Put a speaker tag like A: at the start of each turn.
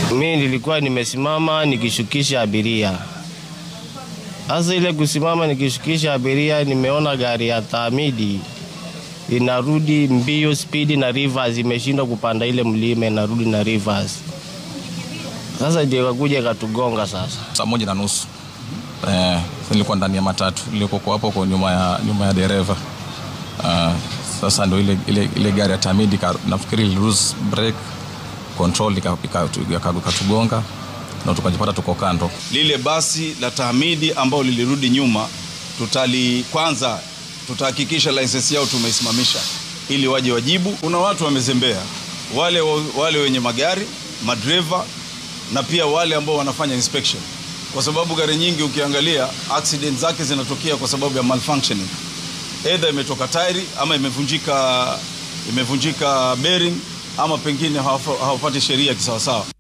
A: Mi nilikuwa nimesimama nikishukisha abiria. Sasa ile kusimama nikishukisha abiria, nimeona gari ya Tamidi inarudi mbio spidi na Rivers imeshindwa kupanda ile mlima, inarudi na Rivers. Sasa ndio ikakuja ikatugonga sasa.
B: saa moja na nusu eh, nilikuwa ndani ya matatu ilikuwa hapo kwa nyuma ya, nyuma ya dereva uh, sasa ndo ile, ile, ile gari ya Tamidi ka, nafikiri ili lose brake control ikatugonga na tukajipata tuko kando.
C: lile basi la Tahmidi ambalo lilirudi nyuma, tutali kwanza tutahakikisha lisensi yao tumeisimamisha ili waje wajibu. Kuna watu wamezembea, wale, wale wenye magari madreva, na pia wale ambao wanafanya inspection, kwa sababu gari nyingi ukiangalia accident zake zinatokea kwa sababu ya malfunctioning, either imetoka tairi ama imevunjika, imevunjika bearing ama pengine hawafa- hawafuati sheria kisawasawa.